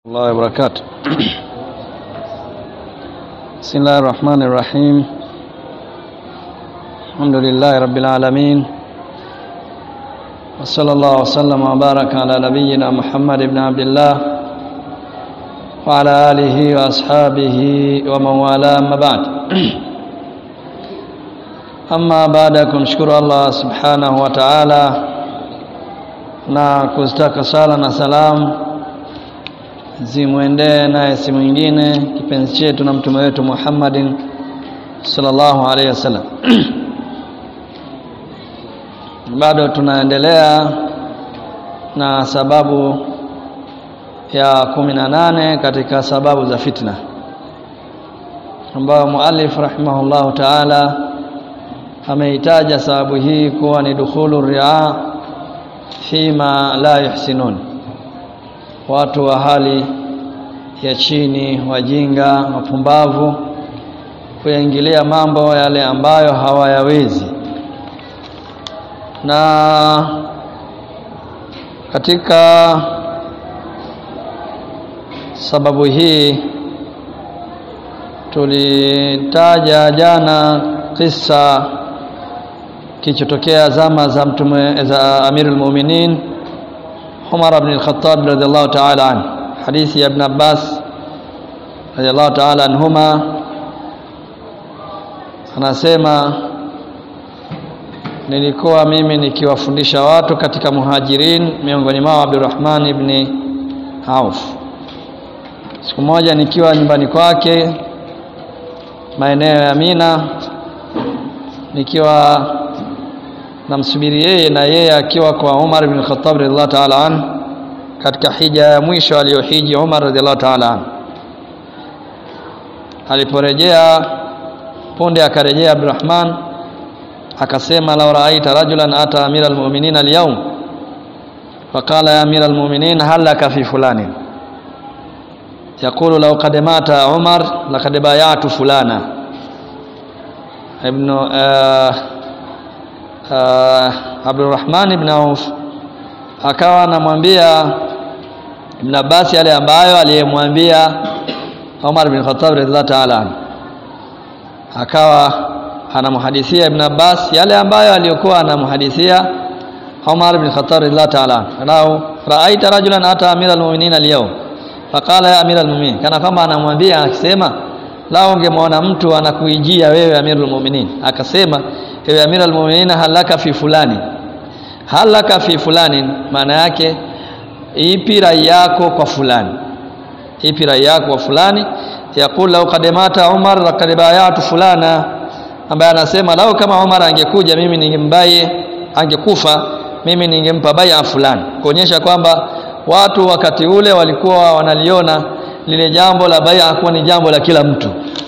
الله وبركاته بسم الله الرحمن الرحيم الحمد لله رب العالمين وصلى الله وسلم وبارك على نبينا محمد بن عبد الله وعلى آله وأصحابه ومن والاه أما بعد أما بعد kumshukuru Allah subhanahu wa ta'ala na kuzitaka sala na salamu zimwendee naye si mwingine kipenzi chetu na mtume wetu Muhammadin sallallahu alaihi wasallam. Bado tunaendelea na sababu ya kumi na nane katika sababu za fitna ambayo muallif rahimahullahu taala ameitaja sababu hii kuwa ni dukhulu ria fima la yuhsinun watu wa hali ya chini, wajinga, wapumbavu kuyaingilia mambo yale ambayo hawayawezi. Na katika sababu hii tulitaja jana kisa kilichotokea zama za mtume za Amirul Mu'minin Umar ibn al-Khattab radhiallahu ta'ala anhu hadithi ya Ibn Abbas radhiallahu ta'ala anhuma anasema nilikuwa mimi nikiwafundisha watu katika muhajirin miongoni mwao Abdurrahman ibn Auf siku moja nikiwa nyumbani kwake maeneo ya Mina nikiwa namsubiri yeye na yeye akiwa kwa Umar ibn Khattab radhiallahu ta'ala an katika hija ya mwisho aliyohiji Umar radhiallahu ta'ala an aliporejea punde akarejea Abdurrahman akasema law ra'aita rajulan ata amira almu'minin alyawm faqala ya amira almu'minin hal laka fi fulani يقول لو قد مات عمر لقد بايعت فلانا ابن آه uh, Abdurrahman ibn Auf akawa anamwambia Ibn Abbas yale ambayo aliyemwambia Umar bin Khattab radhiallahu ta'ala akawa anamhadithia Ibn Abbas yale ambayo aliyokuwa anamhadithia Umar bin Khattab radhiallahu ta'ala anao raaita rajulan ata amira almu'minin al-yawm faqala ya amira almu'minin kana kama anamwambia akisema lao ungemwona mtu anakuijia wewe amirul mu'minin akasema ewe amira almu'minin halaka fi fulani halaka fi fulani maana yake ipi rai yako kwa fulani ipi rai yako kwa fulani yaqul law qad mata umar laqad bayatu fulana ambaye anasema lao kama umar angekuja mimi ningembaye angekufa mimi ningempa bai'a fulani kuonyesha kwamba watu wakati ule walikuwa wanaliona lile jambo la bai'a kuwa ni jambo la kila mtu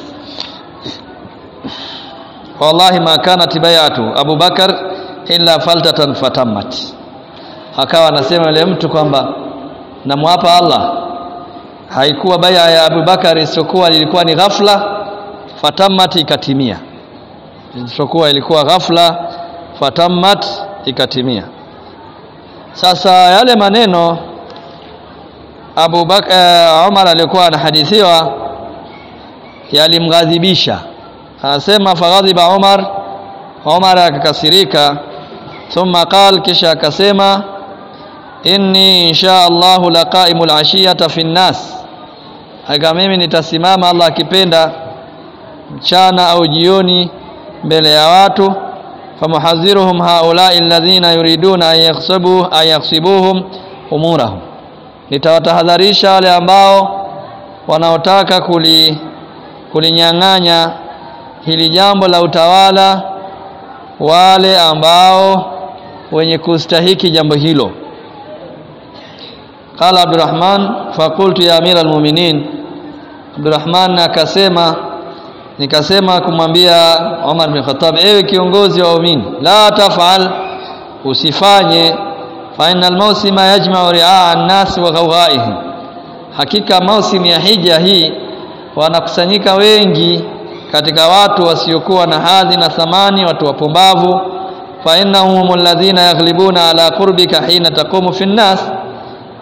wallahi ma kanat bai'atu Abu Bakar illa faltatan fatammat akawa anasema yule mtu kwamba namwapa Allah haikuwa bai'a ya Abu Bakar isiyokuwa ilikuwa ni ghafla fatammat ikatimia isiyokuwa ilikuwa ghafla fatammat ikatimia sasa yale maneno Abu Bakar Umar alikuwa anahadithiwa yalimghadhibisha anasema faghadhiba Umar Umar akakasirika thumma qal kisha akasema inni insha Allahu laqaimul ashiyata fi nnas aka mimi nitasimama Allah akipenda mchana au jioni mbele ya watu famuhadhiruhum haula'i alladhina yuriduna an yakhsabu an yakhsibuhum umurahum nitawatahadharisha wale ambao wanaotaka kuli kulinyang'anya hili jambo la utawala wale ambao wenye kustahiki jambo hilo qala abdurrahman faqultu ya amira almu'minin abdurrahman akasema nikasema kumwambia Umar bin Khattab ewe kiongozi wa waumini la tafal usifanye fa innal mawsima yajma'u ri'a an-nas wa ghawghaihim hakika mausimu ya hija hii wanakusanyika wengi katika watu wasiokuwa na hadhi na thamani watu wapumbavu fa innahum alladhina yaghlibuna ala qurbika hina taqumu fi nnas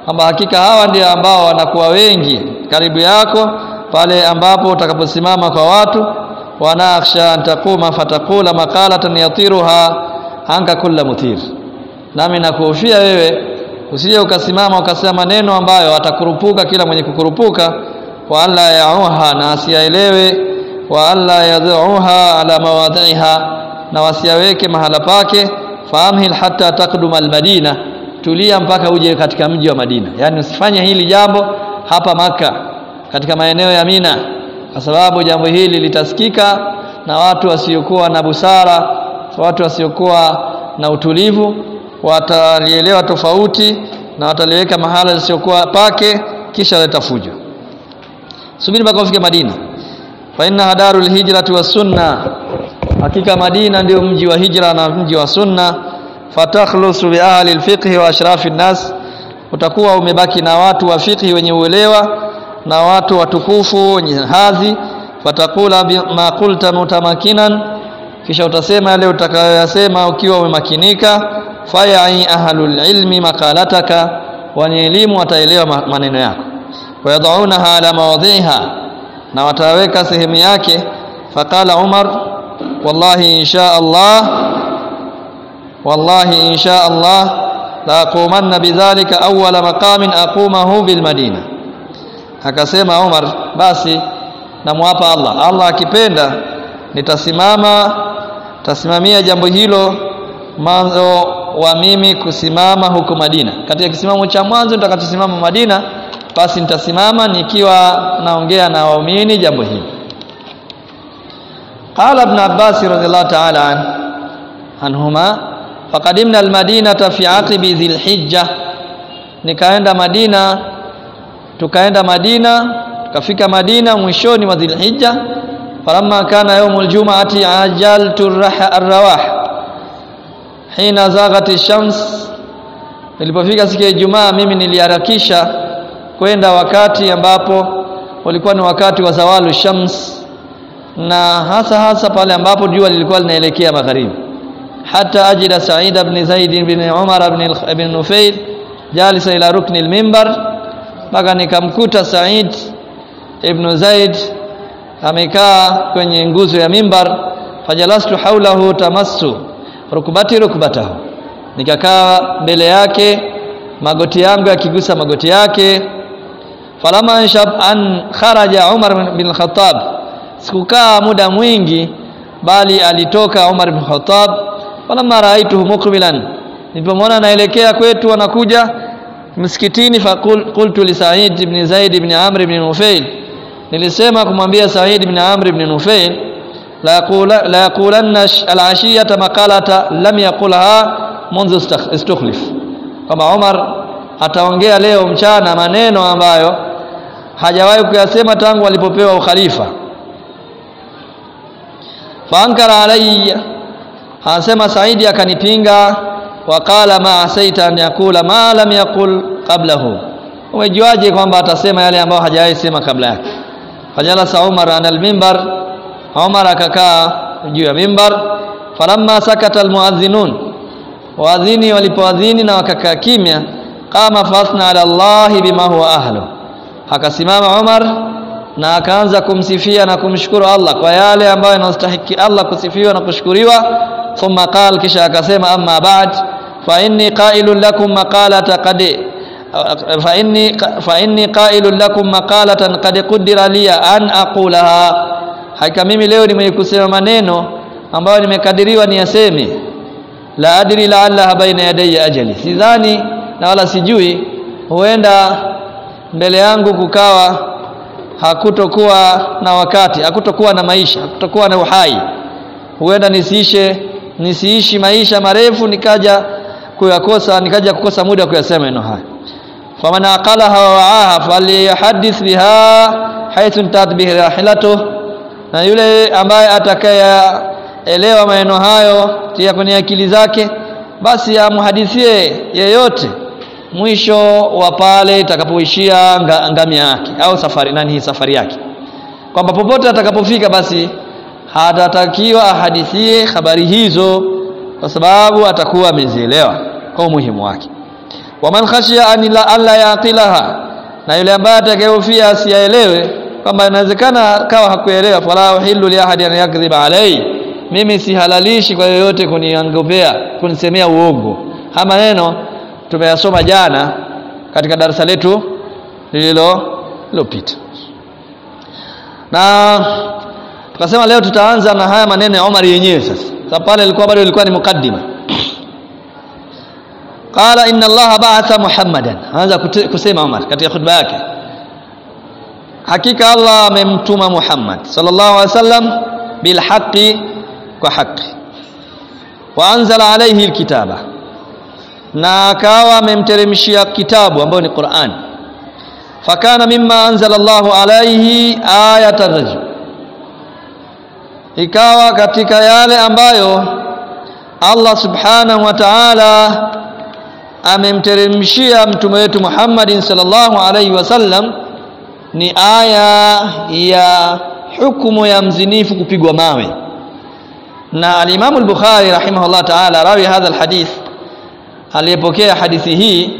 kwamba hakika hawa ndio ambao wanakuwa wengi karibu yako pale ambapo utakaposimama kwa watu wanakhsha an taquma fatakula maqalatan yatiruha anka kulla muthir nami nakuhofia wewe usije ukasimama ukasema maneno ambayo atakurupuka kila mwenye kukurupuka wa alla yauha na asiyaelewe wa alla yadhuha ala mawadhiha na wasiyaweke mahala pake faamhil hatta taqduma almadina tulia mpaka uje katika mji wa Madina yani usifanye hili jambo hapa maka katika maeneo ya Mina kwa sababu jambo hili litasikika na watu wasiokuwa na busara watu wasiokuwa na utulivu watalielewa tofauti na wataliweka mahala lisiokuwa pake kisha leta fujo subiri mpaka ufike Madina fa inna hadarul hijrati was sunna hakika Madina ndio mji wa hijra na mji wa sunna fatakhlusu bi ahli alfiqh wa ashrafi nas utakuwa umebaki na watu wa fiqh wenye uelewa na watu watukufu wenye hadhi fatakula ma qulta mutamakinan kisha utasema yale utakayoyasema ukiwa umemakinika fayai ahlul ilmi maqalataka wenye elimu wataelewa maneno yako wayadhaunaha ala mawadhiha na wataweka sehemu yake faqala umar wallahi insha Allah wallahi insha Allah la aqumanna bidhalika awwala maqamin aqumahu bil madina akasema Umar basi namwapa Allah Allah akipenda nitasimama tasimamia jambo hilo mwanzo wa mimi kusimama huko Madina katika kisimamo cha mwanzo nitakachosimama Madina basi nitasimama nikiwa naongea na waumini jambo hili qala ibn Abbas radhiallahu ta'ala an, anhuma faqadimna almadinata fi aqibi dhilhijja nikaenda Madina tukaenda Madina tukafika Madina mwishoni mwa Dhulhijja falamma kana yaumul jum'ati ajaltu arrawah hina zaghati shams nilipofika siku ya Ijumaa mimi niliharakisha kwenda wakati ambapo ulikuwa ni wakati wa zawalu shams na hasa hasa pale ambapo jua lilikuwa linaelekea magharibi hata ajida Sa'id ibn Zaid ibn Umar ibn ibn Nufail jalisa ila rukni al-minbar mpaka nikamkuta Said ibn Zaid amekaa kwenye nguzo ya mimbar fajalastu haulahu tamassu rukbati rukbatahu nikakaa mbele yake magoti yangu yakigusa magoti yake falama anshab an kharaja Umar bin Khattab sikukaa muda mwingi bali alitoka Umar bin Khattab falama raaituhu muqbilan nilipomwona anaelekea kwetu anakuja msikitini faqultu li Sa'id ibn Zaid ibn Amr ibn Nufail nilisema kumwambia Sa'id ibn Amr ibn Nufail la yaqula la yaqulanna al-ashiyata maqalata lam yaqulha منذ istukhlif kama Umar ataongea leo mchana maneno ambayo hajawahi kuyasema tangu alipopewa ukhalifa faankara alayya anasema Saidi akanipinga waqala ma asaita an yakula ma lam yaqul qablahu umejuaje kwamba atasema yale ambayo hajawahi sema kabla yake fajalasa Umar ana al-minbar Umar akakaa juu ya mimbar falamma sakata almuadhinun waadhini walipoadhini na wakakaa kimya qama fasna ala Allah bima huwa ahlu akasimama Umar na akaanza kumsifia na kumshukuru Allah kwa yale ambayo yanastahili Allah kusifiwa na kushukuriwa thumma qala kisha akasema amma ba'd fa inni qailun lakum maqalata qad fa inni fa inni qailun lakum maqalatan qad qaddara li an aqulaha hakika mimi leo nimekusema maneno ambayo nimekadiriwa niyaseme la adri la'alla baina yadayya ajali sidhani na wala sijui huenda mbele yangu kukawa hakutokuwa na wakati hakutokuwa na maisha hakutokuwa na uhai huenda nisiishe nisiishi maisha marefu nikaja kuyakosa nikaja kukosa muda kuyasema maneno haya faman aqalaha wa wa'aha falyahdith biha haythu tadbih rahilatuh na yule ambaye atakayeelewa maneno hayo tia kwenye akili zake basi amhadithie yeyote mwisho wa pale itakapoishia nga, ngamia yake au safari nani hii safari yake kwamba popote atakapofika basi hatatakiwa ahadithie habari hizo kwa sababu atakuwa amezielewa kwa umuhimu wake waman khashiya an la alla yaqilaha na yule ambaye atakayehofia asiyaelewe kwamba inawezekana kawa hakuelewa fala uhillu li ahadi an yakdhiba alai mimi sihalalishi kwa yoyote kuniangopea kunisemea uongo haya maneno tumeyasoma jana katika darasa letu lililo lilopita na tukasema leo tutaanza na haya maneno ya Omar yenyewe sasa sababu pale ilikuwa bado ilikuwa ni mukaddima qala inna allaha ba'atha muhammadan anza kusema Omar katika khutba yake hakika Allah amemtuma Muhammad sallallahu alaihi wasallam bil haqqi kwa haki wa anzala alayhi alkitaba na akawa amemteremshia kitabu ambayo ni Qur'an fakana mimma anzala Allahu alayhi ayatan rajm ikawa katika yale ambayo Allah subhanahu wa ta'ala amemteremshia mtume wetu Muhammadin sallallahu alayhi wasallam ni aya ya hukumu ya mzinifu kupigwa mawe na al-Imam al-Bukhari rahimahullah ta'ala rawi hadha al-hadith aliyepokea hadithi hii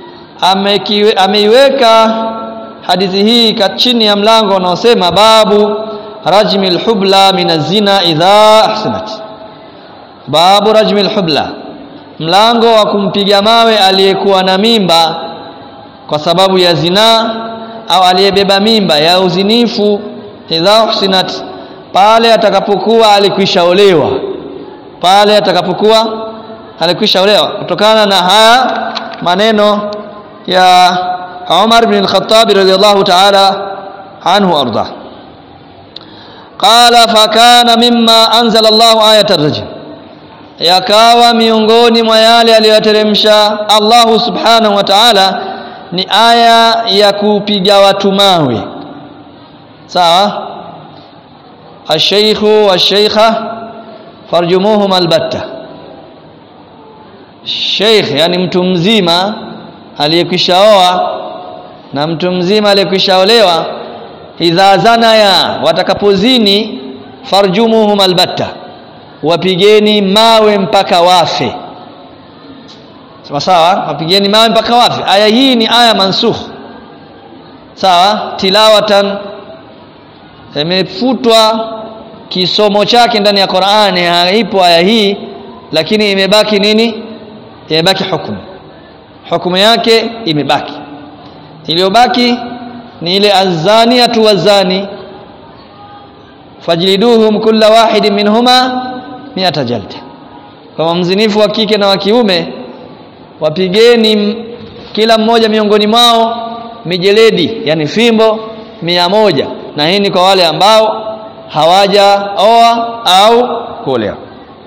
ameiweka hadithi hii chini ya mlango unaosema babu rajmi al-hubla min az-zina idha ahsanat babu rajmi al-hubla mlango wa kumpiga mawe aliyekuwa na mimba kwa sababu ya zinaa au aliyebeba mimba ya uzinifu idha uhsinat pale atakapokuwa alikwishaolewa pale atakapokuwa alikwishaolewa kutokana na haya maneno ya Umar bin al-Khattab radhiyallahu ta'ala anhu arda qala fakana mimma anzala Allahu ayatar rajm yakawa miongoni mwa yale aliyoteremsha Allahu subhanahu wa ta'ala ni aya ya kupiga watu mawe sawa ashaykhu washaykha farjumuhum albatta sheikh yani mtu mzima aliyekwishaoa na mtu mzima aliyekwishaolewa idha zanaya watakapozini farjumuhum albatta wapigeni mawe mpaka wafe sawa sawa wapigeni mawe mpaka wafe aya hii ni aya mansukh sawa tilawatan imefutwa kisomo chake ndani ya Qur'ani haipo aya hii lakini imebaki nini imebaki hukumu hukumu yake imebaki iliyobaki ni ile azaniyatu wazani fajliduhum kulla wahidin minhuma mi'ata jalda kama mzinifu wa kike na wa kiume wapigeni kila mmoja miongoni mwao mijeledi yani fimbo mia moja na hii ni kwa wale ambao hawajaoa au kuolewa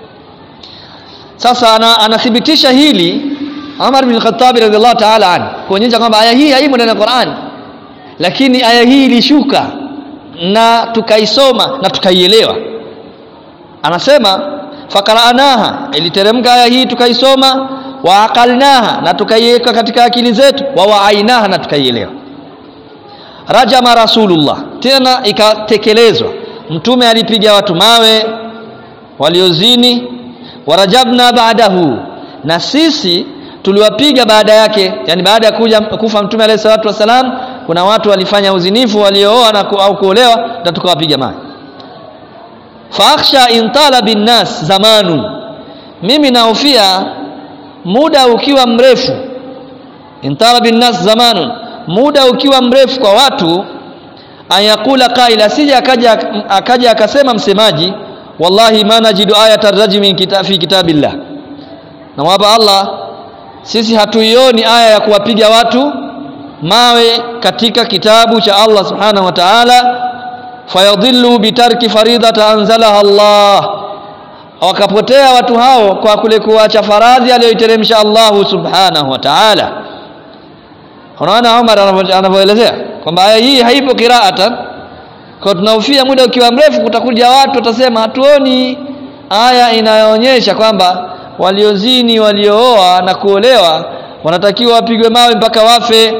sasa ana, anathibitisha hili Umar bin Khattab radhiallahu ta'ala an kuonyesha kwamba aya hii haimo ndani ya Qur'an lakini aya hii ilishuka na tukaisoma na tukaielewa anasema fakaranaha iliteremka aya hii tukaisoma wa aqalnaha na tukaiweka katika akili zetu wa waainaha na tukaielewa rajama rasulullah tena ikatekelezwa mtume alipiga watu mawe waliozini warajabna baadahu na sisi tuliwapiga baada yake yani baada ya kuja kufa mtume alayhi salatu wasalam kuna watu walifanya uzinifu waliooa na ku, au kuolewa na tukawapiga mawe fakhsha intala binnas zamanu mimi nahofia muda ukiwa mrefu intala binnas zamanun muda ukiwa mrefu kwa watu ayakula qaila asije akaja akaja akasema msemaji wallahi ma najidu ayata rajmi kita, fi kitabillah na wapa Allah sisi hatuioni aya ya kuwapiga watu mawe katika kitabu cha Allah subhanahu wa ta'ala fayadhillu bitarki faridata anzalaha Allah wakapotea watu hao kwa kule kuacha faradhi aliyoiteremsha Allah subhanahu wa ta'ala unaona Umar anavyoelezea kwamba aya hii haipo qiraatan kwa tunahofia muda ukiwa mrefu kutakuja watu watasema hatuoni aya inayoonyesha kwamba waliozini waliooa na kuolewa wanatakiwa wapigwe mawe mpaka wafe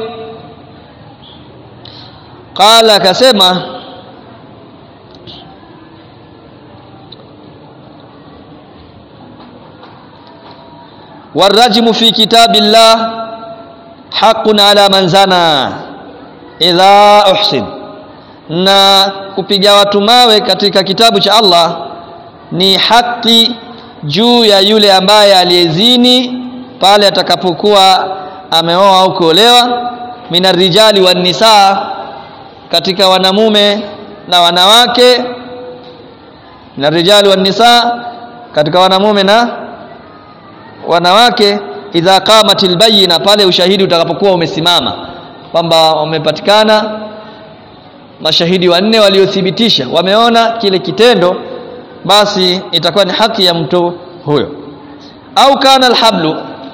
qala akasema warajmu fi kitabillah haqqun ala man zana idha uhsin na kupiga watu mawe katika kitabu cha Allah ni haki juu ya yule ambaye aliyezini pale atakapokuwa ameoa au kuolewa minarijali wan nisaa katika wanamume na wanawake minarijali wan nisaa katika wanamume na wanawake idha qamatil bayina pale ushahidi utakapokuwa umesimama kwamba wamepatikana mashahidi wanne waliothibitisha wameona kile kitendo basi itakuwa ni haki ya mtu huyo au kana alhablu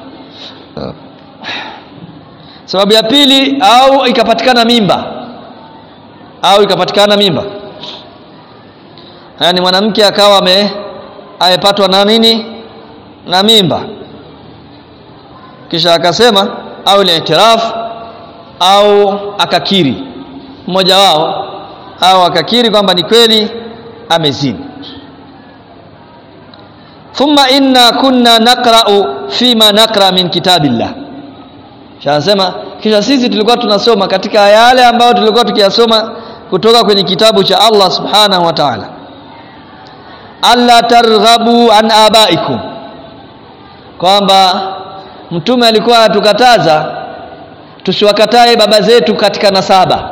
sababu ya pili au ikapatikana mimba au ikapatikana mimba yani mwanamke akawa ame amepatwa na nini na mimba kisha akasema au liitiraf au akakiri mmoja wao au akakiri kwamba ni kweli amezini thumma inna kunna naqra'u fima naqra min kitabillah Shasema kisha sisi tulikuwa tunasoma katika yale ambayo tulikuwa tukiyasoma kutoka kwenye kitabu cha Allah Subhanahu wa Ta'ala. Alla targhabu an abaikum. Kwamba mtume alikuwa anatukataza tusiwakatae baba zetu katika nasaba.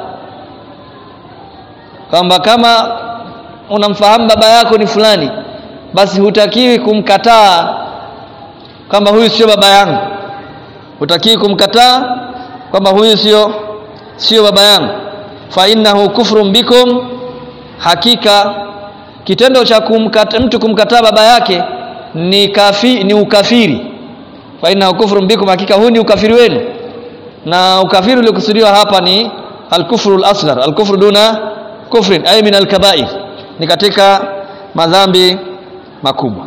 Kwamba kama unamfahamu baba yako ni fulani basi hutakiwi kumkataa kwamba huyu sio baba yangu hutakii kumkataa kwamba huyu sio sio baba yangu fa innahu kufrun bikum hakika kitendo cha kumkata, mtu kumkataa baba yake ni kafi, ni ukafiri fa innahu kufrun bikum hakika huu ni ukafiri wenu na ukafiri uliokusudiwa hapa ni alkufru al-asghar alkufru duna kufrin ay min alkabair ni katika madhambi makubwa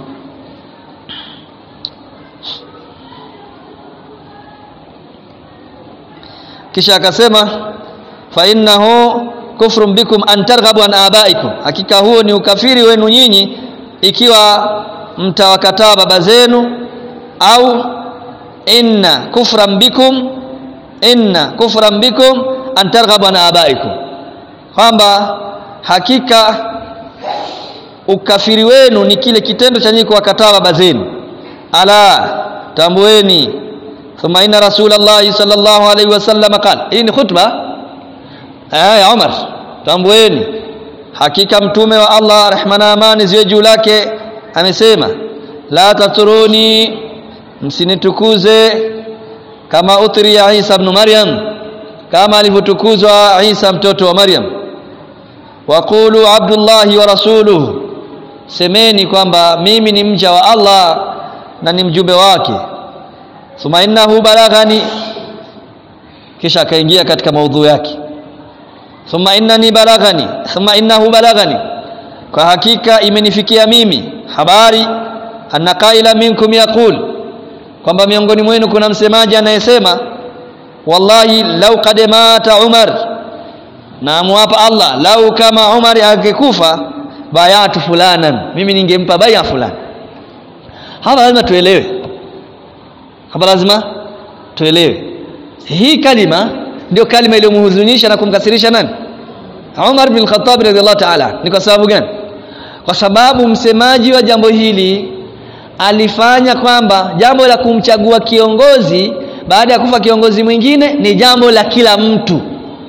kisha akasema fa innahu kufrun bikum an targhabu an abaikum hakika huo ni ukafiri wenu nyinyi ikiwa mtawakataa baba zenu au inna kufran bikum inna kufran bikum an targhabu an abaikum kwamba hakika ukafiri wenu ni kile kitendo cha nyinyi kuwakataa baba zenu ala tambueni thumma inna rasulallahi sallallahu alaihi wasallam qala hii ni khutba eh ya Umar tambueni hakika mtume wa Allah rehma na amani ziwe juu lake amesema la taturuni msinitukuze kama utri ya Isa ibn Maryam kama alivyotukuzwa Isa mtoto wa Maryam waqulu abdullahi wa rasuluhu semeni kwamba mimi ni mja wa Allah na ni mjumbe wake thumma innahu balaghani kisha akaingia katika maudhu yake thumma innani balaghani thumma innahu balaghani kwa hakika imenifikia mimi habari anna qaila minkum yaqul kwamba miongoni mwenu kuna msemaji anayesema wallahi lau qad mata umar na muapa Allah lau kama umar angekufa bayatu fulanan mimi ningempa baya fulani hapa lazima tuelewe hapa lazima tuelewe hii kalima ndio kalima iliyomhuzunisha na kumkasirisha nani Umar bin Khattab radhiallahu ta'ala ni kwa sababu gani kwa sababu msemaji wa jambo hili alifanya kwamba jambo la kumchagua kiongozi baada ya kufa kiongozi mwingine ni jambo la kila mtu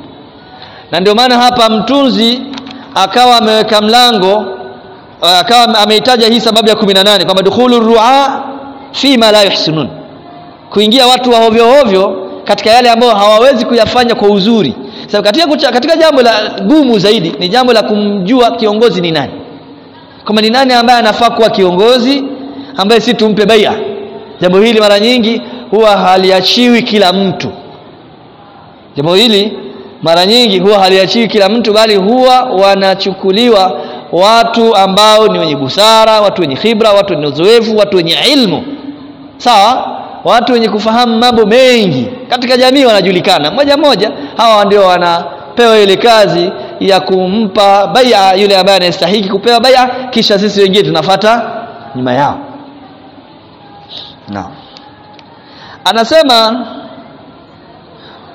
na ndio maana hapa mtunzi akawa ameweka mlango akawa ameitaja hii sababu ya 18 kwamba dukhulu ru'a fi ma la yuhsinun kuingia watu wa hovyo hovyo katika yale ambayo hawawezi kuyafanya kwa uzuri sababu katika, kucha, katika jambo la gumu zaidi ni jambo la kumjua kiongozi ni nani kama ni nani ambaye anafaa kuwa kiongozi ambaye si tumpe baia jambo hili mara nyingi huwa haliachiwi kila mtu jambo hili mara nyingi huwa haliachiwi kila mtu bali huwa wanachukuliwa watu ambao ni wenye busara watu wenye khibra watu wenye uzoefu watu wenye ilmu sawa watu wenye kufahamu mambo mengi katika jamii wanajulikana moja moja hawa ndio wanapewa ile kazi ya kumpa baia yule ambaye anastahili kupewa baia kisha sisi wengine tunafata nyuma yao naam anasema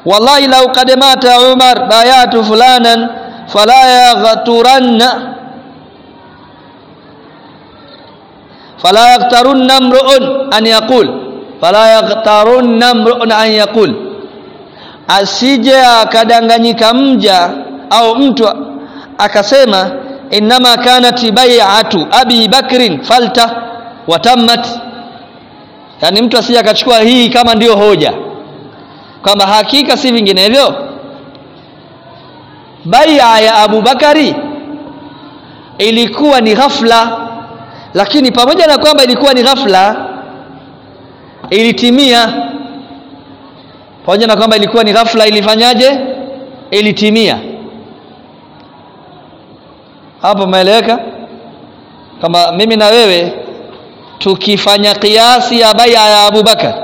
wallahi lau qad mata umar bayatu fulanan fala yaghturanna fala yaghtarunna mru'un an yaqul fala yaghtarunna mru'un an yaqul asije akadanganyika mja au mtu akasema innama kanat bai'atu abi bakrin falta watammat yani mtu asije akachukua hii kama ndiyo hoja kwamba hakika si vinginevyo bai'a ya Abu Bakari ilikuwa ni ghafla lakini pamoja na kwamba ilikuwa ni ghafla ilitimia pamoja na kwamba ilikuwa ni ghafla ilifanyaje ilitimia hapo umeeleweka kama mimi na wewe tukifanya kiasi ya bai'a ya Abu Bakar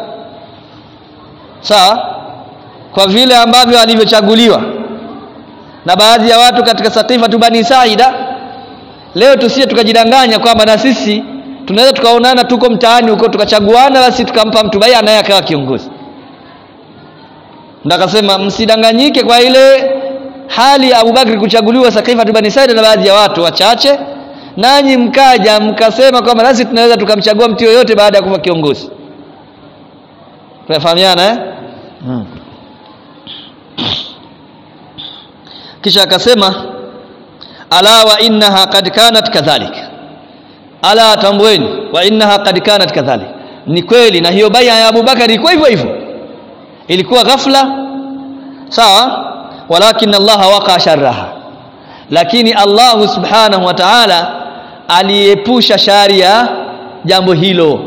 sawa kwa vile ambavyo alivyochaguliwa na baadhi ya watu katika Saqifa tu Bani Saida leo tusie tukajidanganya kwamba na sisi tunaweza tukaonana tuko mtaani huko tukachaguana basi tukampa mtu bai'a naye akawa kiongozi ndakasema msidanganyike kwa ile hali ya Abubakar kuchaguliwa Saqifa tu Bani Saida na baadhi ya watu wachache nanyi mkaja mkasema kwamba nasi tunaweza tukamchagua mtu yoyote baada ya kuwa kiongozi tunafahamiana eh hmm. kisha akasema ala wa innaha qad kanat kadhalik ala tambueni wa innaha qad kanat kadhalik ni kweli na hiyo bai'a ya Abubakar ilikuwa hivyo hivyo ilikuwa ghafla sawa walakin Allah waqa sharraha lakini Allah subhanahu wa ta'ala aliepusha shari ya jambo hilo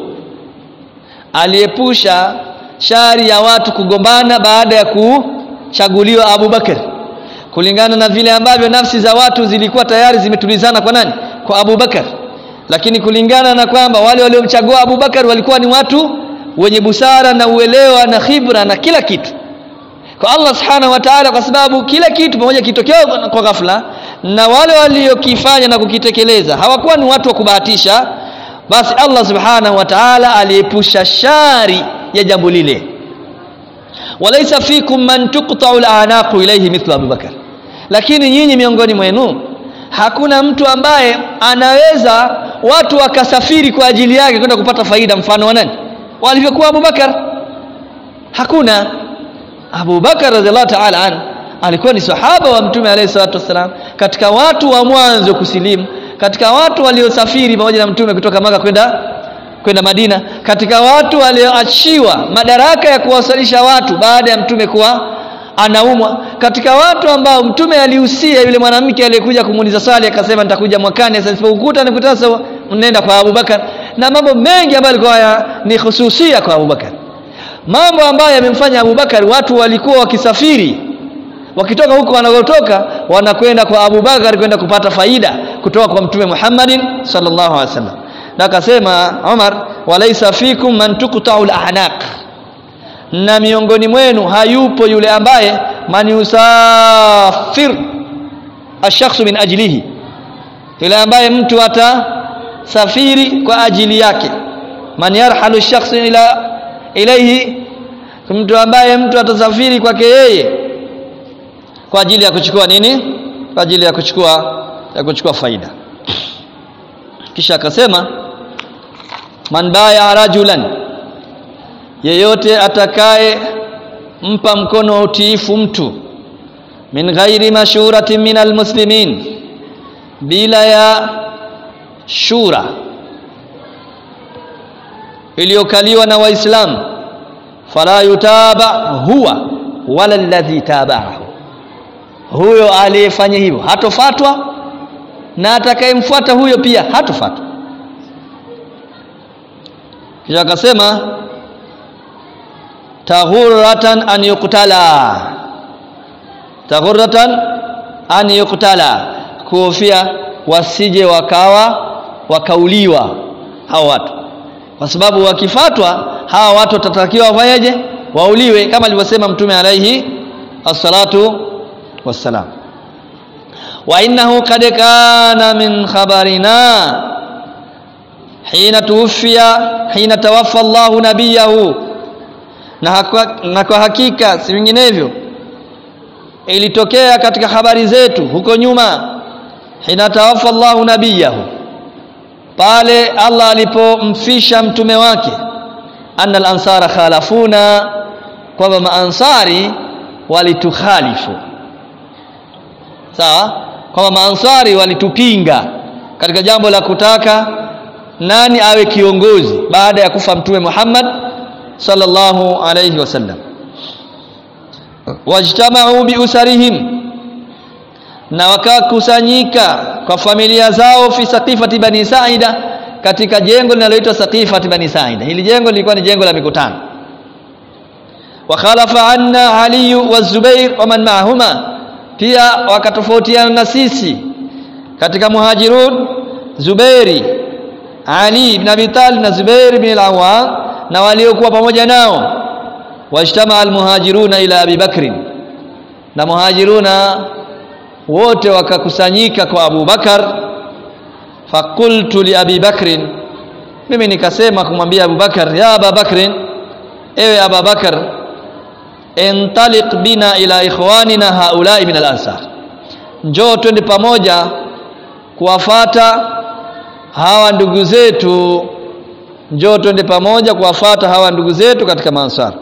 aliepusha shari ya watu kugombana baada ya kuchaguliwa Abu Bakar kulingana na vile ambavyo nafsi za watu zilikuwa tayari zimetulizana kwa nani kwa Abu Bakar lakini kulingana na kwamba wale waliomchagua Abu Bakar walikuwa ni watu wenye busara na uelewa na khibra na kila kitu kwa Allah subhanahu wa ta'ala kwa sababu kila kitu pamoja kitokea kwa ghafla na wale waliokifanya na kukitekeleza hawakuwa ni watu wa kubahatisha basi Allah subhanahu wa ta'ala aliepusha shari ya jambo lile walaysa fikum man tuqta'u al-anaqu ilayhi mithla Abu Bakar lakini nyinyi miongoni mwenu hakuna mtu ambaye anaweza watu wakasafiri kwa ajili yake kwenda kupata faida mfano wa nani walivyokuwa Abu Bakar hakuna Abu Bakar radhiallahu ta'ala an alikuwa ni sahaba wa mtume alayhi salatu wasalam katika watu wa mwanzo kusilimu katika watu waliosafiri pamoja na mtume kutoka maka kwenda kwenda Madina katika watu walioachiwa madaraka ya kuwasalisha watu baada ya mtume kuwa anaumwa katika watu ambao mtume alihusia yule mwanamke aliyekuja kumuuliza swali akasema nitakuja mwakani sasa nisipokukuta nikuta sasa nenda kwa Abubakar na mambo mengi ambayo yalikuwa ni hususia kwa Abubakar mambo ambayo yamemfanya Abubakar watu walikuwa wakisafiri wakitoka huko wanakotoka wanakwenda kwa Abubakar kwenda kupata faida kutoka kwa mtume Muhammadin sallallahu alaihi wasallam na akasema Umar walaisa fikum man tuqta'u al-a'naq na miongoni mwenu hayupo yule ambaye man yusafir ash-shakhsu min ajlihi yule ambaye mtu atasafiri kwa ajili yake man yarhalu ash-shakhsu ila ilayhi mtu ambaye mtu atasafiri kwake yeye kwa ajili ya kuchukua nini kwa ajili ya kuchukua ya kuchukua faida kisha akasema man baya rajulan yeyote atakaye mpa mkono wa utiifu mtu min ghairi mashuratin min almuslimin bila ya shura iliyokaliwa na waislamu fala yutaba huwa wala alladhi tabahu huyo aliyefanya hivyo hatofatwa na atakayemfuata huyo pia hatofatwa kisha akasema taghurratan an yuqtala taghurratan an yuqtala kuhofia wasije wakawa wakauliwa hao watu kwa sababu wakifatwa hawa watu watatakiwa wafanyeje wauliwe kama alivyosema mtume alaihi assalatu wassalam wa innahu kad kana min khabarina hina tuwfiya hina tawaffa Allahu nabiyahu na, na kwa hakika si vinginevyo ilitokea katika habari zetu huko nyuma hina tawafa Allahu nabiyahu pale Allah alipomfisha mtume wake anna al-ansara khalafuna kwamba maansari walitukhalifu sawa kwamba maansari walitupinga katika jambo la kutaka nani awe kiongozi baada ya kufa mtume Muhammad sallallahu alayhi wasallam wajtamau biusarihim na wakakusanyika kwa familia zao fi saqifati bani saida katika jengo linaloitwa saqifati bani saida hili jengo lilikuwa ni jengo la mikutano wa khalafa anna ali wa zubair wa man ma'ahuma pia wakatofautiana na sisi katika muhajirun zubairi ali ibn abi talib na zubair ibn al-awwam na waliokuwa pamoja nao wajtama almuhajiruna ila abi bakrin na muhajiruna wote wakakusanyika kwa Abu Bakar fakultu li Abi Bakrin mimi nikasema kumwambia Abu Bakar ya Abu Bakrin ewe Abu Bakar entaliq bina ila ikhwanina haulai min al-ansar njoo twende pamoja kuwafata hawa ndugu zetu njoo twende pamoja kuwafata hawa ndugu zetu katika maansar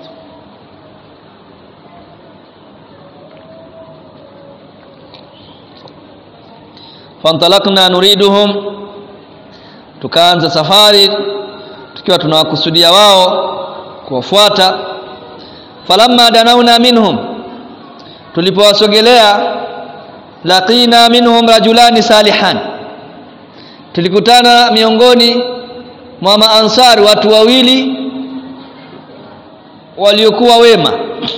fantalakna nuriduhum tukaanza safari tukiwa tunawakusudia wao kuwafuata falamma danauna minhum tulipowasogelea laqina minhum rajulani salihan tulikutana miongoni mwa maansari watu wawili waliokuwa wema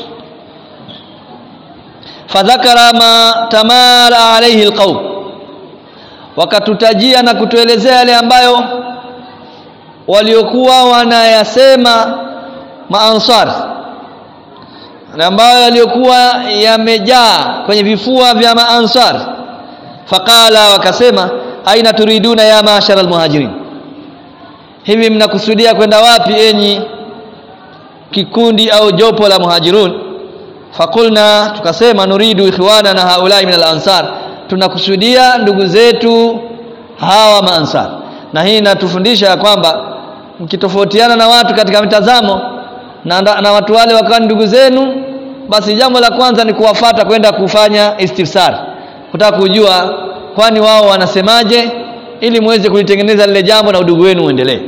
fadhakara ma tamala alayhi alqawm wakatutajia na kutuelezea yale ambayo waliokuwa wanayasema maansar na ambayo yaliokuwa yamejaa kwenye vifua vya maansar faqala wakasema aina turiduna ya maashara almuhajirin hivi mnakusudia kwenda wapi enyi kikundi au jopo la muhajirun fakulna tukasema nuridu ikhwana na haulai min al-ansar tunakusudia ndugu zetu hawa maansar na hii inatufundisha ya kwamba mkitofautiana na watu katika mitazamo na, na watu wale wakawa ndugu zenu basi jambo la kwanza ni kuwafata kwenda kufanya istifsar kutaka kujua kwani wao wanasemaje ili muweze kulitengeneza lile jambo na udugu wenu uendelee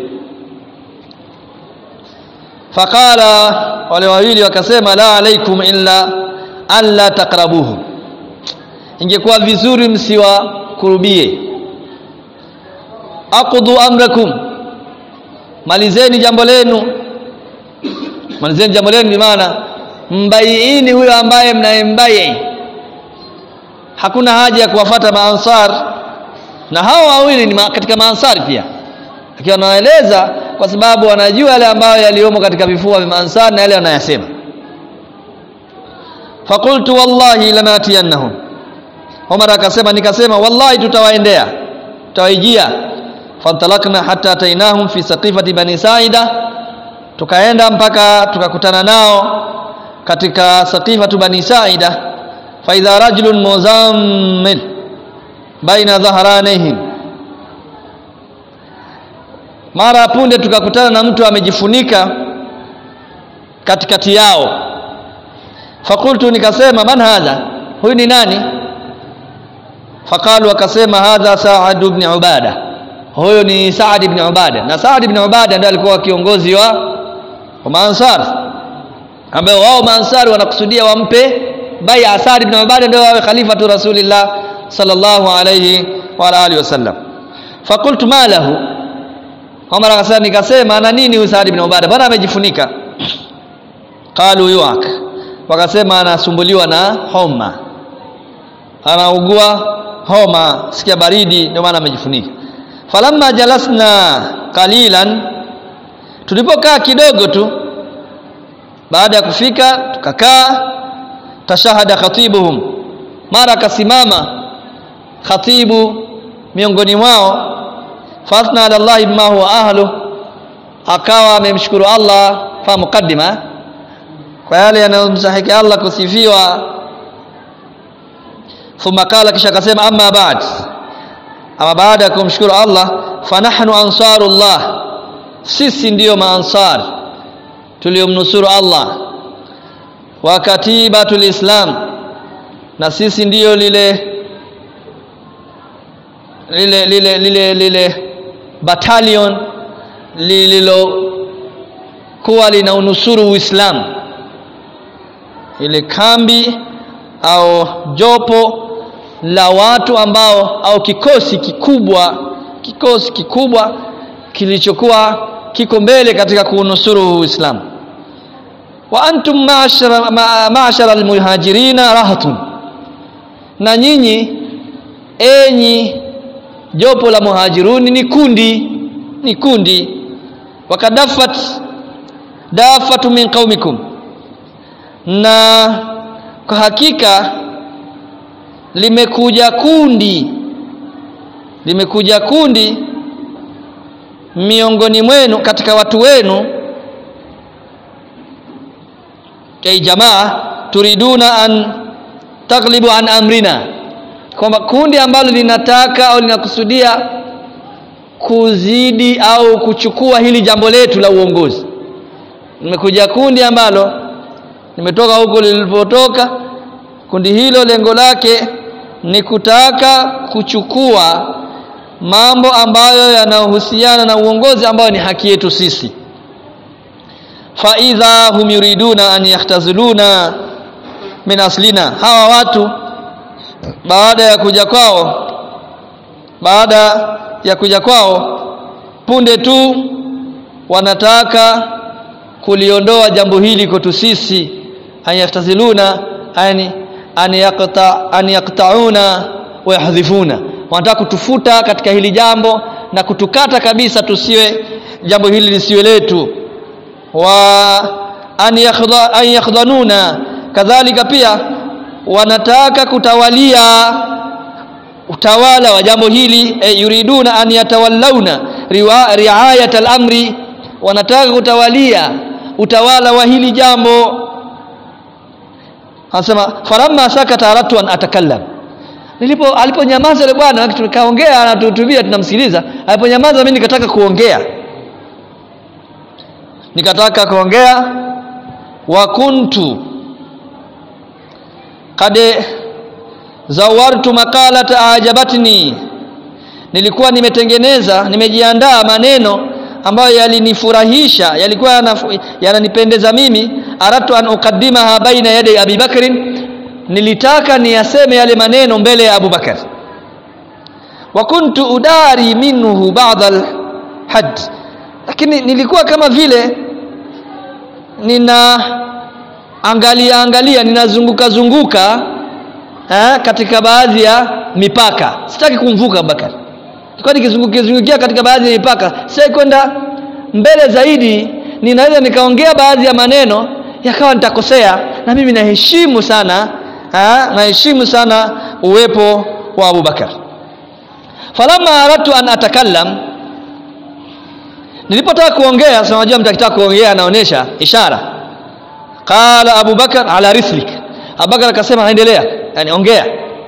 faqala wale wawili wakasema la alaikum illa alla taqrabuhu ingekuwa vizuri msiwakurubie aqdu amrakum malizeni jambo lenu malizeni jambo lenu bimaana mbaiini huyo ambaye mnayembai hakuna haja ya kuwafata maansar na hao wawili ni ma, katika maansari pia akiwa anaeleza kwa sababu wanajua yale ambayo yaliomo katika vifua vya maansar na yale wanayasema fakultu wallahi lamatiyannahum Umar akasema nikasema wallahi tutawaendea tutawaijia fantalakna hatta atainahum fi saqifati bani saida tukaenda mpaka tukakutana nao katika saqifatu bani saida fa idha rajulun muzammil baina dhahranihim mara punde tukakutana na mtu amejifunika katikati yao fakultu nikasema man hadha huyu ni nani faqalu wakasema hadha Sa'ad ibn Ubada huyo ni Sa'ad ibn Ubada na Sa'ad ibn Ubada ndiye alikuwa kiongozi wa wa Maansar ambao wao Maansar wanakusudia wampe bai'a Sa'ad ibn Ubada ndio awe khalifa tu Rasulillah sallallahu alayhi wa alihi wasallam faqultu ma lahu Umar akasema nikasema ana nini huyu Sa'ad ibn Ubada bwana amejifunika qalu yuak wakasema anasumbuliwa na homa anaugua homa sikia baridi ndio maana amejifunika falamma jalasna qalilan tulipokaa kidogo tu baada ya kufika tukakaa tashahada khatibuhum mara akasimama khatibu miongoni mwao fasna ala Allah bima huwa ahlu akawa amemshukuru Allah fa mukaddima kwa yale yanayomstahiki Allah kusifiwa thumma qala kisha akasema amma ba'd ama baada ya kumshukuru Allah fanahnu ansarullah sisi ndiyo maansar tuliomnusuru Allah wa katibatul islam na sisi ndiyo lile lile lile lile lile battalion lililokuwa lina unusuru Uislamu ile kambi au jopo la watu ambao au kikosi kikubwa kikosi kikubwa kilichokuwa kiko mbele katika kuunusuru Uislamu wa antum ma'ashara ma'ashara almuhajirina rahatun na nyinyi enyi jopo la muhajiruni ni kundi ni kundi wakadafat dafatu min qaumikum na kwa hakika limekuja kundi limekuja kundi miongoni mwenu katika watu wenu kai jamaa turiduna an taglibu an amrina kwamba kundi ambalo linataka au linakusudia kuzidi au kuchukua hili jambo letu la uongozi limekuja kundi ambalo limetoka huko lilipotoka kundi hilo lengo lake ni kutaka kuchukua mambo ambayo yanahusiana na uongozi ambayo ni haki yetu sisi fa idha hum yuriduna an yahtaziluna min aslina hawa watu baada ya kuja kwao baada ya kuja kwao punde tu wanataka kuliondoa jambo hili kwetu sisi an yahtaziluna yani an yaqta an yaqtauna wa yahdhifuna wanataka kutufuta katika hili jambo na kutukata kabisa tusiwe jambo hili lisiwe letu wa an yakhdha an yakhdhanuna kadhalika pia wanataka kutawalia utawala wa jambo hili e, yuriduna an yatawallauna riayat al-amri wanataka kutawalia utawala wa hili jambo anasema faramma sakata aratu an atakallam nilipo aliponyamaza yule bwana tukaongea anatuhutubia tunamsikiliza aliponyamaza mimi nikataka kuongea nikataka kuongea wa kuntu qad zawartu maqalata ajabatni nilikuwa nimetengeneza nimejiandaa maneno ambayo yalinifurahisha yalikuwa yananipendeza mimi aratu an uqaddimaha baina yadi Abi Bakrin nilitaka niyaseme yale maneno mbele ya Abu Bakar wa kuntu udari minhu ba'd al-had lakini nilikuwa kama vile nina angalia angalia ninazunguka zunguka eh, katika baadhi ya mipaka sitaki kumvuka Abubakar nilikuwa nikizungukia katika baadhi ya mipaka sitaki kwenda mbele zaidi ninaweza nikaongea baadhi ya maneno yakawa nitakosea na mimi naheshimu sana ha, naheshimu sana uwepo wa Abubakar falamma aradtu an atakallam nilipotaka kuongea sasa unajua mtakitaka kuongea anaonesha ishara qala abubakar ala rislik abubakar akasema endelea yani ongea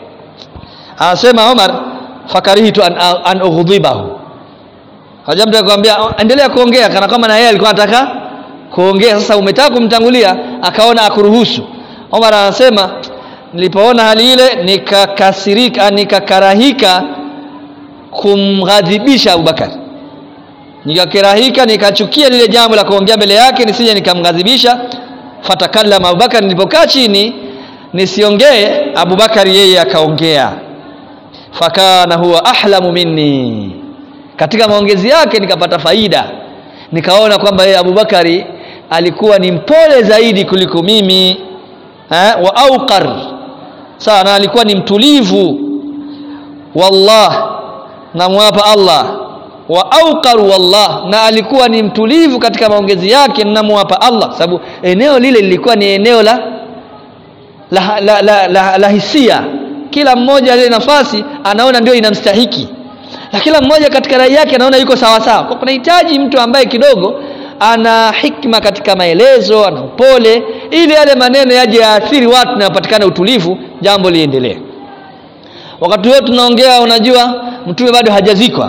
anasema Umar fakarihitu an, an ughdibahu hajamta kumwambia endelea kuongea kana kama na yeye alikuwa anataka kuongea sasa umetaka kumtangulia akaona akuruhusu Umar anasema nilipoona hali ile nikakasirika nikakarahika kumghadhibisha Abubakar nikakerahika nikachukia lile jambo la kuongea mbele yake nisije nikamghadhibisha fatakallama Abubakar nilipokaa chini nisiongee Abubakar yeye akaongea fakana huwa ahlamu minni katika maongezi yake nikapata faida nikaona kwamba yeye Abubakari alikuwa ni mpole zaidi kuliko mimi eh, wa auqar sawa na alikuwa ni mtulivu wallah namwapa Allah wa auqar wallah na alikuwa ni mtulivu katika maongezi yake namwapa Allah sababu eneo lile lilikuwa ni eneo la la, la, la, la, la hisia kila mmoja ile nafasi anaona ndio inamstahiki na kila mmoja katika rai yake anaona yuko sawa sawa kwa kunahitaji mtu ambaye kidogo ana hikma katika maelezo ana upole ili yale maneno yaje yaathiri watu na yapatikane utulivu jambo liendelee wakati huo tunaongea unajua mtume bado hajazikwa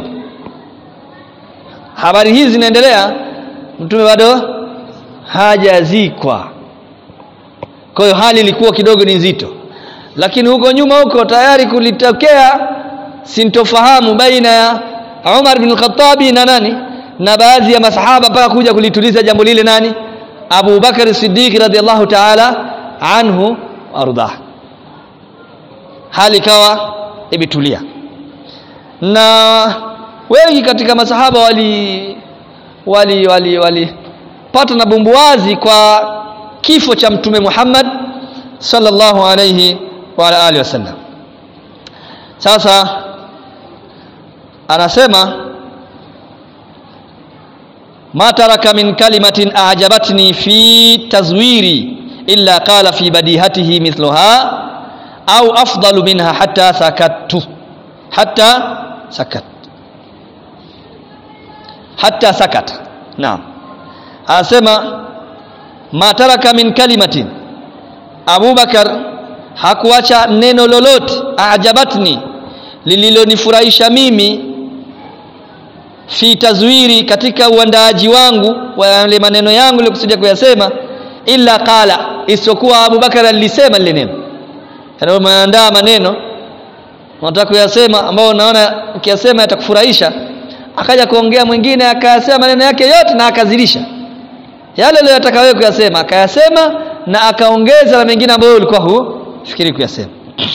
habari hizi zinaendelea mtume bado hajazikwa kwa hiyo hali ilikuwa kidogo ni nzito lakini huko nyuma huko tayari kulitokea sintofahamu baina ya Umar bin Khattabi na nani na baadhi ya masahaba mpaka kuja kulituliza jambo lile nani Abu Bakar Siddiq radhiallahu ta'ala anhu ardah hali ikawa imetulia na wengi katika masahaba wali wali wali wali pata na bumbuazi kwa kifo cha mtume Muhammad sallallahu alayhi wa ala alihi wasallam sasa anasema ma taraka min kalimatin a'jabatni fi tazwiri illa qala fi badihatihi mithluha au afdalu minha hatta sakattu hatta sakat hatta sakata naam anasema ma taraka min kalimatin Abubakar hakuacha neno lolote ajabatni lililonifurahisha mimi fi tazwiri katika uandaaji wangu wa yale maneno yangu nilikusudia kuyasema illa qala isipokuwa Abubakar alisema lile neno yani umeandaa maneno unataka kuyasema ambao unaona ukiyasema yatakufurahisha akaja kuongea mwingine akayasema maneno yake yote na akazidisha yale aliyotaka wewe kuyasema akayasema na akaongeza na mengine ambayo ulikuwa hufikiri kuyasema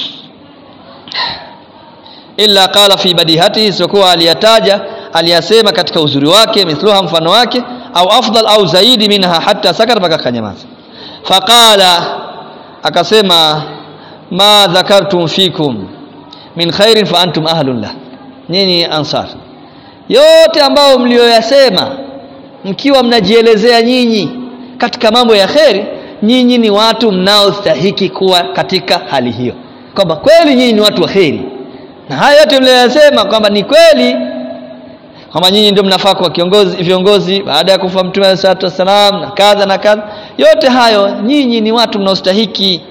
illa qala fi badihati isipokuwa aliyataja aliyasema katika uzuri wake mithluha mfano wake au afdal au zaidi minha hatta sakata mpaka kanyamaza faqala akasema ma dhakartum fikum min khairin fa antum ahlun lah nyinyi ansar yote ambayo mlioyasema mkiwa mnajielezea nyinyi katika mambo ya kheri nyinyi ni watu mnaostahiki kuwa katika hali hiyo kwamba kweli nyinyi ni watu wa kheri na haya yote mlioyasema kwamba ni kweli kwamba nyinyi ndio mnafaa kuwa kiongozi viongozi baada ya kufa mtume alayhi salatu wasalam na kadha na kadha yote hayo nyinyi ni watu mnaostahiki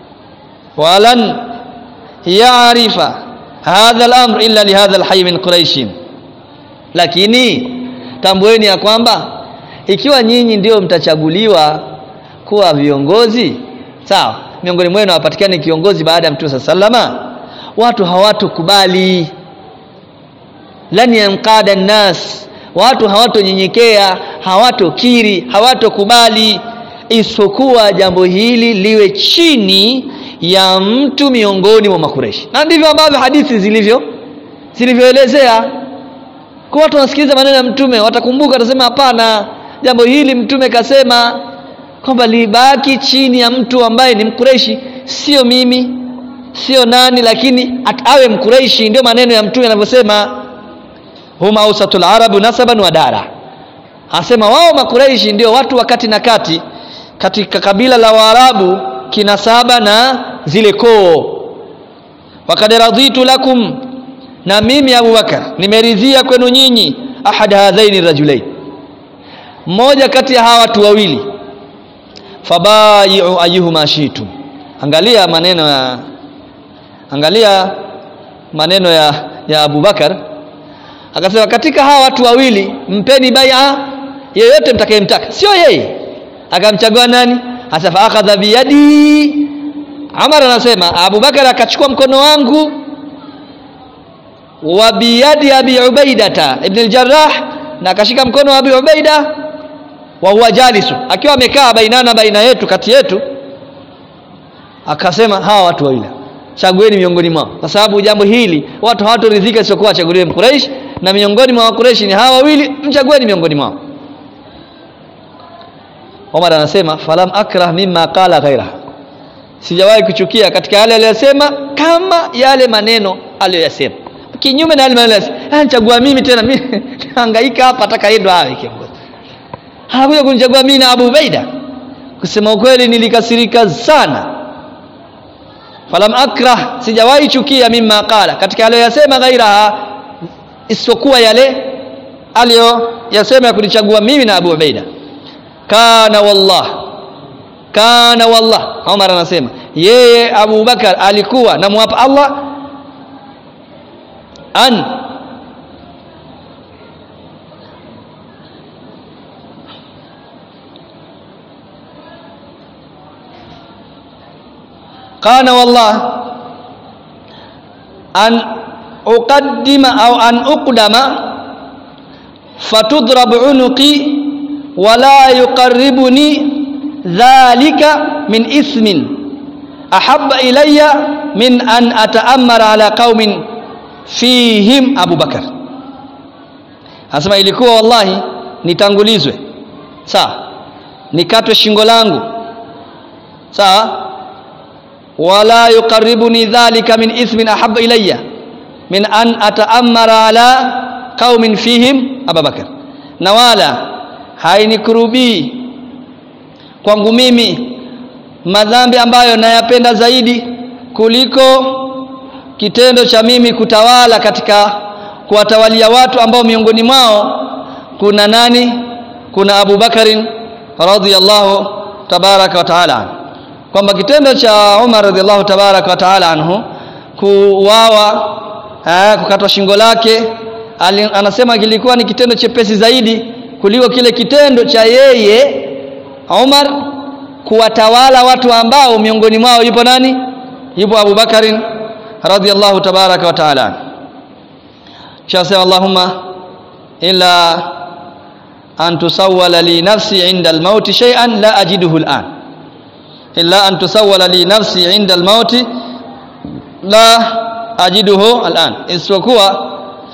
walan yaarifa hadha al-amr illa li hadha al-hayy min quraish lakini tambueni ya kwamba ikiwa nyinyi ndio mtachaguliwa kuwa viongozi sawa miongoni mwenu hapatikani kiongozi baada ya mtume sallama watu hawatokubali lan yanqada nnas watu hawatonyenyekea hawatokiri hawatokubali isipokuwa jambo hili liwe chini ya mtu miongoni mwa makureshi na ndivyo ambavyo hadithi zilivyo zilivyoelezea kwa watu wanasikiliza maneno ya mtume watakumbuka watasema hapana jambo hili mtume kasema kwamba libaki chini ya mtu ambaye ni mkureishi sio mimi sio nani lakini at, awe mkureishi ndio maneno ya mtume yanavyosema huma ausatul arabu nasaban wa dara anasema wao makureishi ndio watu wakati na kati katika kabila la waarabu kinasaba na zile koo wakad raditu lakum na mimi abubakar nimeridhia kwenu nyinyi ahad hadhaini rajulain mmoja kati ya hawa watu wawili fabayi'u ayyuhuma shi'tum angalia maneno ya angalia maneno ya ya Abubakar akasema katika hawa watu wawili mpeni bai'a yeyote mtakayemtaka sio yeye akamchagua nani hasa fa akhadha biyadi Amar anasema Abubakar akachukua mkono wangu wa biyadi Abi Ubaidata ibn al-Jarrah na akashika mkono wa Abi Ubaida wa huwa jalisu akiwa amekaa bainana baina yetu kati yetu akasema hawa watu wawili chagueni miongoni mwao kwa sababu jambo hili watu hawatoridhika isipokuwa achaguliwe mkuraish na miongoni mwa wakureishi ni hawa wawili mchagueni miongoni mwao Omar anasema falam akrah mimma qala ghaira sijawahi kuchukia katika yale aliyosema kama yale maneno aliyoyasema kinyume na yale maneno aliyosema chagua mimi tena mimi hangaika hapa atakaendwa awe kiongozi hakuja kunichagua mimi na Abu Ubaida kusema ukweli nilikasirika sana falam akrah sijawahi chukia mimma qala katika aliyoyasema ghairaha isipokuwa yale aliyoyasema ya kunichagua mimi na Abu Ubaida kana wallah kana wallah Umar anasema yeye Abu Bakar alikuwa namwapa Allah an قال والله أن أقدم أو أن أقدم فتضرب عنقي ولا يقربني ذلك من إثم أحب إلي من أن أتأمر على قوم فيهم أبو بكر Anasema ilikuwa wallahi nitangulizwe sawa nikatwe shingo langu sawa wala yuqarribuni dhalika min ithmin ahabba ilayya min an ataammara ala qaumin fihim Abubakar na wala hainikurubii kwangu mimi madhambi ambayo nayapenda zaidi kuliko kitendo cha mimi kutawala katika kuwatawalia watu ambao miongoni mwao kuna nani kuna Abu Bakarin radhiyallahu tabaraka wa taala kwamba kitendo cha Umar radhiallahu tabaraka wa taala anhu kuwawa eh, kukatwa shingo lake ali, anasema kilikuwa ni kitendo chepesi zaidi kuliko kile kitendo cha yeye Umar kuwatawala watu ambao miongoni mwao yupo nani yupo Abu Bakarin radhiallahu tabaraka wa taala shasema Allahumma illa an tusawwala li nafsi inda al-maut shay'an la ajiduhu al-an illa an tusawwala li nafsi inda al-maut la ajiduhu al-an isipokuwa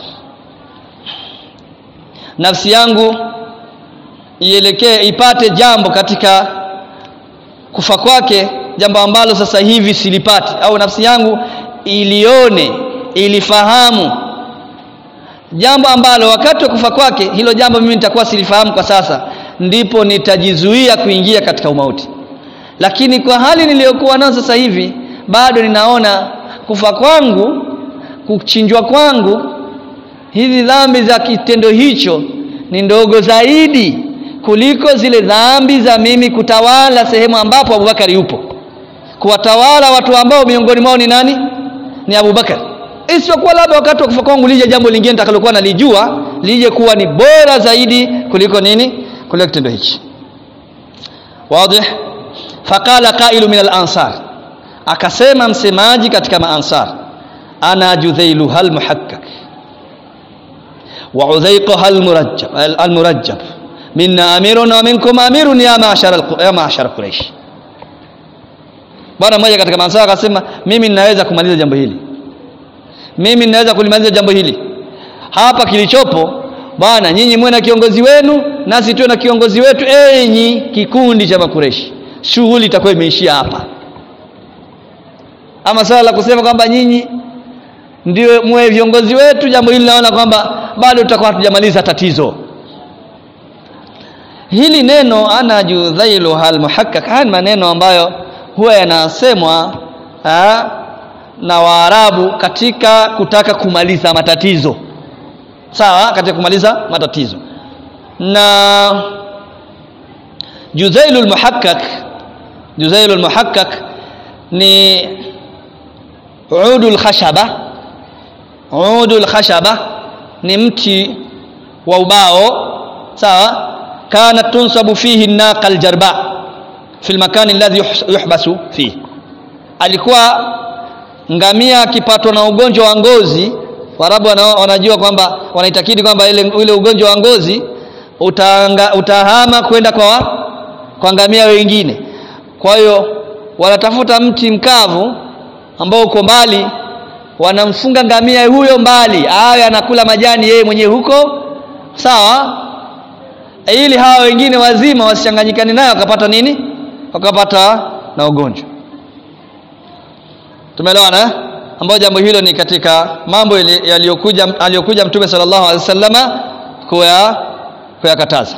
nafsi yangu ielekee ipate jambo katika kufa kwake jambo ambalo sasa hivi silipati au nafsi yangu ilione ilifahamu jambo ambalo wakati wa kufa kwake hilo jambo mimi nitakuwa silifahamu kwa sasa ndipo nitajizuia kuingia katika umauti lakini kwa hali niliyokuwa nayo sasa hivi bado ninaona kufa kwangu kuchinjwa kwangu hizi dhambi za kitendo hicho ni ndogo zaidi kuliko zile dhambi za mimi kutawala sehemu ambapo Abubakar yupo kuwatawala watu ambao miongoni mwao ni nani ni Abubakar isipokuwa labda wakati wa kufa kwangu lije jambo lingine nitakalokuwa nalijua lije kuwa ni bora zaidi kuliko nini kuliko kitendo hichi wazi faqala qailu min al-ansar akasema msemaji katika maansar ana judhailuha al-muhakkak wa udhaiquha al-murajjab al-murajjab minna amirun wa minkum amirun ya ma'shar ya ma'shar quraish bwana mmoja katika maansar akasema mimi ninaweza kumaliza jambo hili mimi ninaweza kulimaliza jambo hili hapa kilichopo bwana nyinyi mwe na kiongozi wenu nasi tuwe na kiongozi wetu enyi kikundi cha makureshi shughuli itakuwa imeishia hapa ama swala la kusema kwamba nyinyi ndio mwe viongozi wetu jambo hili naona kwamba bado tutakuwa hatujamaliza tatizo hili neno ana judhailu hal muhakkak haya ni maneno ambayo huwa yanasemwa na Waarabu katika kutaka kumaliza matatizo sawa katika kumaliza matatizo na Juzailul Muhakkak Juzailul Muhakkak ni udul khashaba udul khashaba ni mti wa ubao sawa kana tunsabu fihi naqal jarba fi almakan alladhi yuhbasu fihi alikuwa ngamia akipatwa na ugonjwa wa ngozi Waarabu wanajua kwamba wanaitakidi kwamba ile ule ugonjwa wa ngozi utanga, utahama kwenda kwa kwa ngamia wengine. Kwa hiyo wanatafuta mti mkavu ambao uko mbali, wanamfunga ngamia huyo mbali, awe anakula majani yeye mwenyewe huko, sawa, ili hawa wengine wazima wasichanganyikane naye wakapata nini, wakapata na ugonjwa. Tumeelewana eh? ambayo jambo hilo ni katika mambo yaliyokuja aliyokuja Mtume sallallahu alaihi wasallama kuya kuyakataza.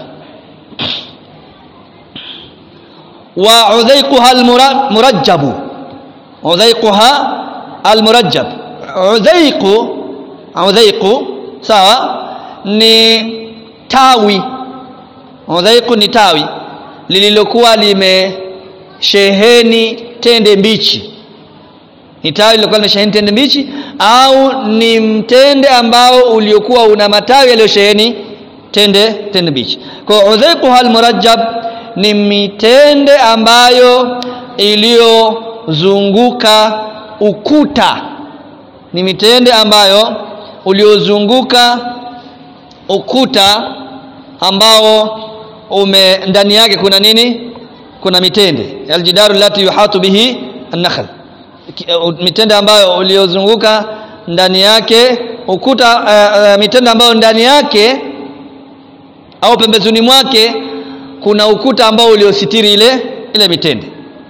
wa udhaiquha almurajjabu udhaiquha almurajjab udhaiqu udhaiqu sawa ni tawi udhaiqu ni tawi lililokuwa limesheheni tende mbichi ni tawi lilokuwa limesheheni tende mbichi au ni mtende ambao uliokuwa una matawi yaliyosheheni tende tende mbichi kwa udhaiquha almurajjab ni mitende ambayo iliyozunguka ukuta ni mitende ambayo uliozunguka ukuta ambao ume ndani yake kuna nini kuna mitende aljidaru lati yuhatu bihi an-nakhl mitende ambayo uliozunguka ndani yake ukuta uh, uh, mitende ambayo ndani yake au pembezoni mwake kuna ukuta ambao uliositiri ile ile mitende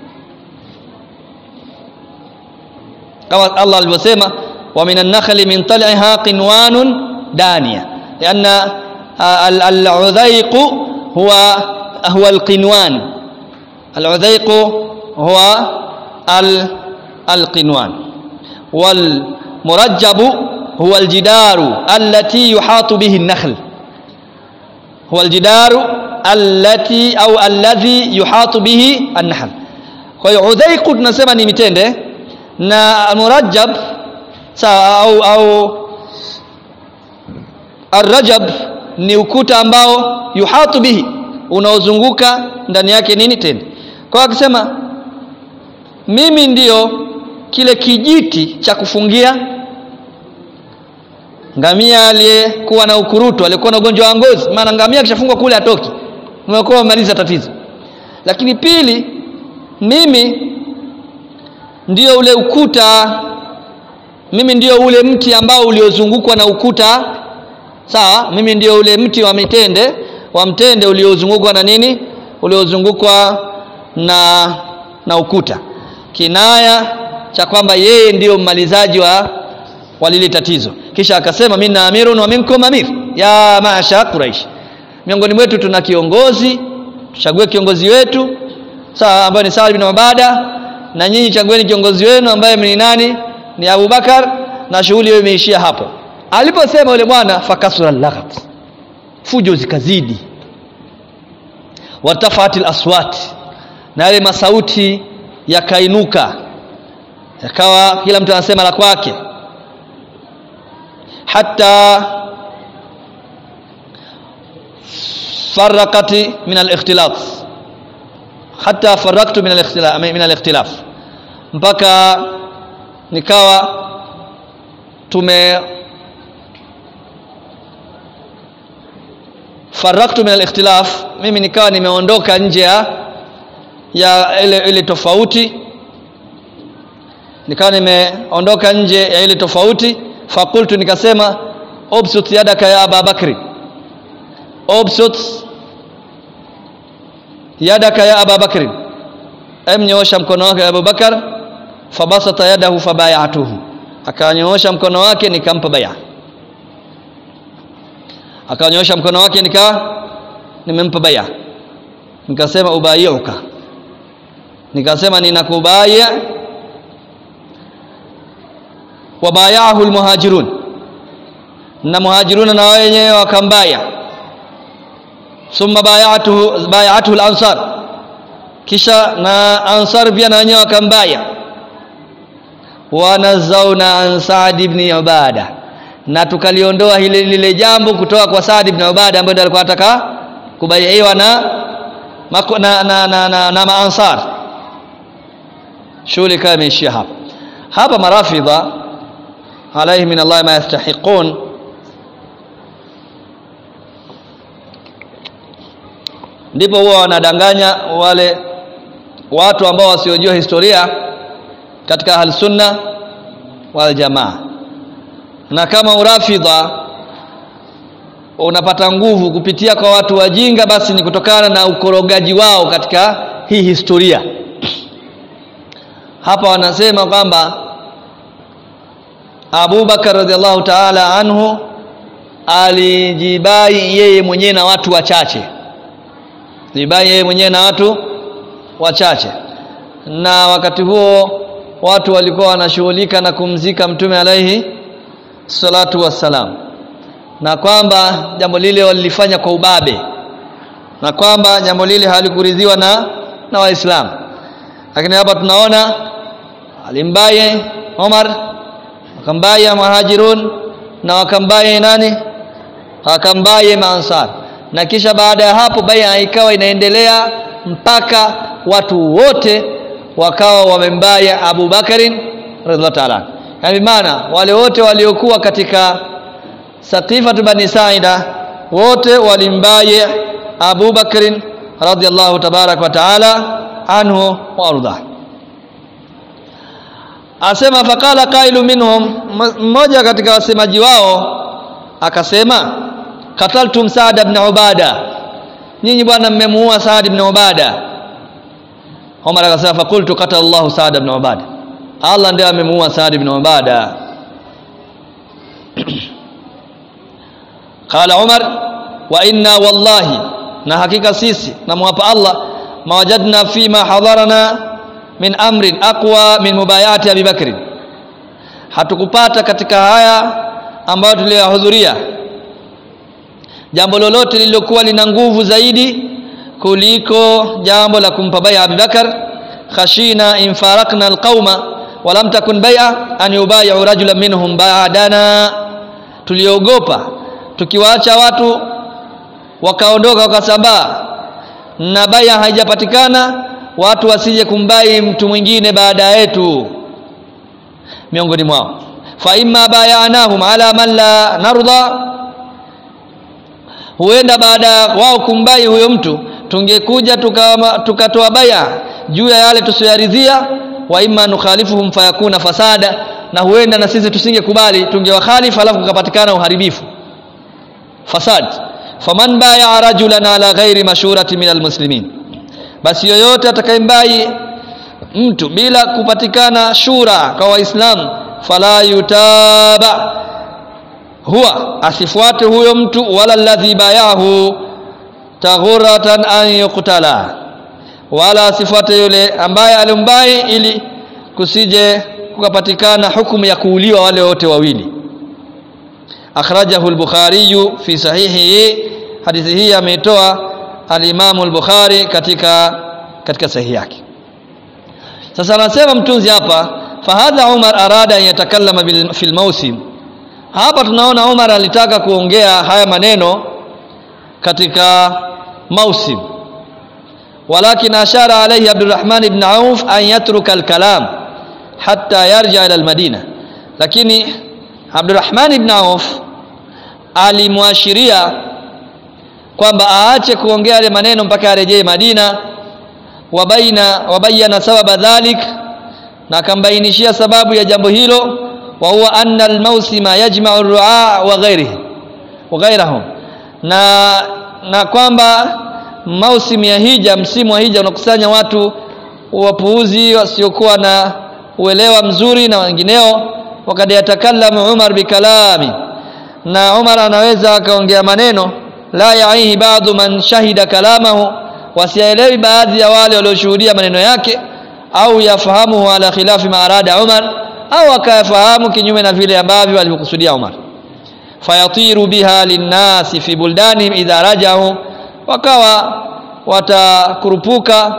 kama Allah alivyosema wa minan nakhli min tal'iha qinwanun daniya lianna al-udhaiq huwa huwa al-qinwan al-udhaiq huwa al-qinwan wal murajjab huwa al-jidaru allati yuhatu bihi an-nakhl huwa al-jidaru allati au alladhi yuhatu bihi an-nahl kwa hiyo udhaiq tunasema ni mitende na murajjab sawa au au arrajab ni ukuta ambao yuhatu bihi unaozunguka ndani yake nini tende kwa akisema mimi ndiyo kile kijiti cha kufungia ngamia aliyekuwa na ukurutu aliyekuwa na ugonjwa wa ngozi maana ngamia akishafungwa kule atoki umekuwa umemaliza tatizo lakini pili mimi ndio ule ukuta mimi ndio ule mti ambao uliozungukwa na ukuta sawa mimi ndio ule mti wa mitende wa mtende uliozungukwa na nini uliozungukwa na na ukuta kinaya cha kwamba yeye ndiyo mmalizaji wa wa lile tatizo kisha akasema minna amirun wa minkum amir ya maasha quraish miongoni mwetu tuna kiongozi tuchague kiongozi wetu sawa ambaye ni Saad bin Ubada na nyinyi chagueni kiongozi wenu ambaye ni nani ni Abu Bakar na shughuli hiyo imeishia hapo aliposema yule bwana fakasura laghat fujo zikazidi wartafatil aswat na yale masauti yakainuka yakawa kila mtu anasema la kwake hata farakati min al-ikhtilaf hata faraktu min al-ikhtilaf min al-ikhtilaf mpaka nikawa tume faraktu min al-ikhtilaf mimi nikawa nimeondoka nje ya ya ile ile tofauti nikawa nimeondoka nje ya ile tofauti fakultu nikasema obsut yadaka ya Aba Bakri obsut yadaka ya Aba Bakri emnyoosha mkono wake Abu Bakar fabasata yadahu fabayatuhu akanyoosha mkono wake nikampa baya akanyoosha mkono wake nika nimempa baya nikasema ubayiuka nikasema ninakubaya wabayahu almuhajirun na muhajiruna na wenyewe wakambaya thumma bayatuhu bayatuhu al-ansar kisha na ansar pia na wenyewe wakambaya wanazauna an Saad ibn Ubada na tukaliondoa hile lile jambo kutoka kwa Saad ibn Ubada ambaye ndiye alikuwa anataka kubaiiwa na na na, na, na, na maansar shughuli kama imeishia hapa hapa marafidha alaihi min Allah ma yastahiqun ndipo huwa wanadanganya wale watu ambao wasiojua historia katika ahli sunna wal jamaa na kama urafidha unapata nguvu kupitia kwa watu wajinga basi ni kutokana na ukorogaji wao katika hii historia hapa wanasema kwamba Abu Bakar radhiallahu ta'ala anhu alijibai yeye mwenyewe na watu wachache jibai yeye mwenyewe na watu wachache na wakati huo watu walikuwa wanashughulika na kumzika mtume alaihi salatu wassalam na kwamba jambo lile walilifanya kwa ubabe na kwamba jambo lile halikuridhiwa na na waislamu lakini hapa tunaona alimbaye Umar wakambaya muhajirun na wakambaya nani wakambaya maansar na kisha baada ya hapo baya ikawa inaendelea mpaka watu wote wakawa wamembaya Abu Bakarin radhiallahu ta'ala yani maana wale wote waliokuwa katika Saqifa bani Saida wote walimbaye Abu Bakrin radhiallahu tabarak wa taala anhu wa arda asema faqala qailu minhum mmoja katika wasemaji wao akasema qataltum Saad ibn Ubada nyinyi bwana mmemuua Saad ibn Ubada Umar akasema faqultu qatala Allah Saad ibn Ubada Allah ndiye amemuua Saad ibn Ubada qala Umar wa inna wallahi na hakika sisi namwapa Allah mawajadna fima hadarana min amrin aqwa min mubayati Abi Bakr hatukupata katika haya ambayo tuliyohudhuria jambo lolote lililokuwa lina nguvu zaidi kuliko jambo la kumpa baya Abi Bakar khashina in farakna alqauma wa lam takun bai'a an yubay'u rajulan minhum ba'dana tuliogopa tukiwaacha watu wakaondoka wakasambaa na baya haijapatikana watu wasije kumbai mtu mwingine baada yetu miongoni mwao fa imma bayanahum ala man la narda huenda baada ya wao kumbai huyo mtu tungekuja tukatoa tuka baya juu ya yale tusiyoridhia wa imma nukhalifuhum fayakuna fasada na huenda na sisi tusingekubali tungewakhalifu alafu kukapatikana uharibifu fasad faman baya rajulan ala ghairi mashurati min almuslimin basi yoyote atakayembai mtu bila kupatikana shura kwa waislamu fala yutaba huwa asifuate huyo mtu wala alladhi bayahu taghuratan an yuqtala wala asifuate yule ambaye alimbai ili kusije kukapatikana hukumu ya kuuliwa wale wote wawili akhrajahu al-bukhari fi sahihi hadithi hii ameitoa al-Imam al-Bukhari katika katika sahihi yake sasa anasema mtunzi hapa fahadha Umar arada an yatakallama fil mawsim hapa tunaona Umar alitaka kuongea haya maneno katika mausim walakin ashara alayhi Abdurrahman ibn Auf an yatruka al-kalam hatta yarja ila al-Madina lakini Abdurrahman ibn Auf alimwashiria kwamba aache kuongea yale maneno mpaka arejee Madina wabaina wabayana sababa dhalik na akambainishia sababu ya jambo hilo wa huwa anna almausima yajma'u ar-ru'a wa ghairihi wa ghairahum na na kwamba mausimu ya hija msimu wa hija unakusanya watu wapuuzi wasiokuwa na uelewa mzuri na wengineo wakad yatakallamu Umar bikalami na Umar anaweza akaongea maneno la yaihi baadhi man shahida kalamahu wasielewi baadhi ya wale walioshuhudia maneno yake au yafahamu ala khilafi ma arada Umar au akayafahamu kinyume na vile ambavyo alivyokusudia Umar fayatiru biha linnasi fi buldanihim idha rajau wakawa watakurupuka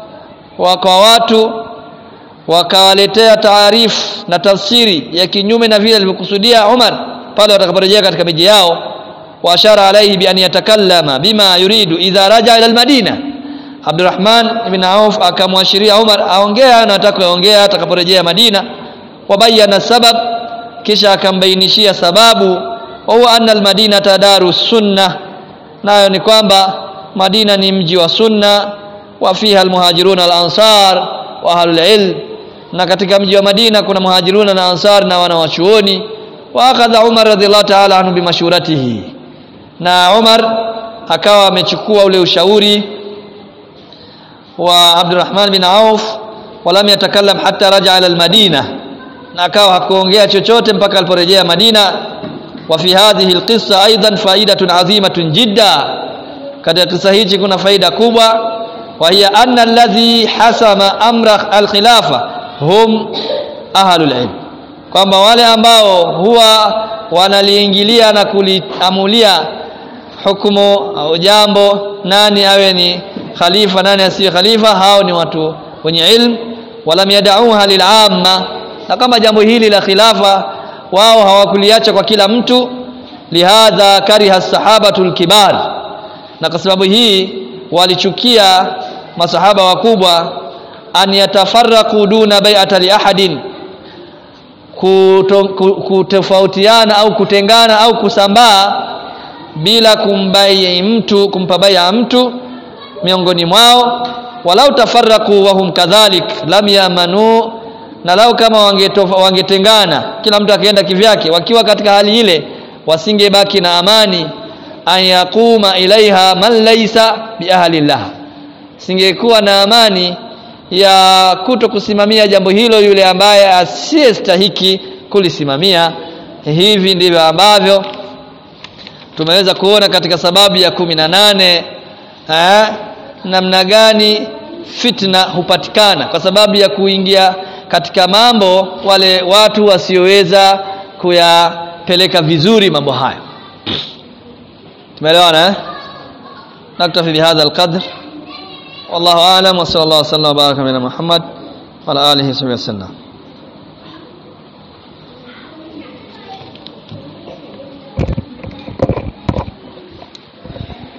kwa watu wakawaletea taarifu na tafsiri ya kinyume na vile alivyokusudia Umar pale watakaporejea katika miji yao wa ashara alayhi bi an yatakallama bima yuridu idha raja ila almadina Abdurrahman ibn Auf akamwashiria Umar aongea anataka kuongea atakaporejea Madina wabayana sabab kisha akambainishia sababu wa huwa anna almadina tadaru sunna nayo ni kwamba Madina ni mji wa sunna wa fiha almuhajiruna alansar wa ahlul ilm na katika mji wa Madina kuna muhajiruna na ansar na wanawachuoni wa akadha Umar radhiallahu ta'ala anhu bimashuratihi na Umar akawa amechukua ule ushauri wa Abdurrahman bin Auf walam yatakallam hatta raja ila almadina na akawa hakuongea chochote mpaka aliporejea Madina wa fi hadhihi alqissa aidan faidatun azimatun jidda katika kisa hichi kuna faida kubwa wa hiya anna alladhi hasama amra alkhilafa hum ahlul ilm kwamba wale ambao huwa wanaliingilia na kuliamulia hukumu au jambo nani awe ni khalifa nani asiye khalifa hao ni watu wenye ilm walam yadauha lil'amma na kama jambo hili la khilafa wao hawakuliacha kwa kila mtu lihadha kariha sahabatul kibar na kwa sababu hii walichukia masahaba wakubwa an yatafarraqu duna bai'ata li ahadin kutofautiana au kutengana au kusambaa bila kumbai mtu kumpa bai'a mtu miongoni mwao walau tafarraqu wa hum kadhalik lam yamanu na lau kama wangetengana kila mtu akaenda kivyake wakiwa katika hali ile wasingebaki na amani an yaquma ilaiha man laysa biahlillah singekuwa na amani ya kuto kusimamia jambo hilo yule ambaye asiyestahiki kulisimamia hivi ndivyo ambavyo tumeweza kuona katika sababu ya kumi na nane eh, namna gani fitna hupatikana kwa sababu ya kuingia katika mambo wale watu wasioweza kuyapeleka vizuri mambo hayo tumeelewana eh naktafi bihadha alqadr wallahu a'lam wa sallallahu wa sallam wa baraka ala muhammad wa ala alihi wa sallam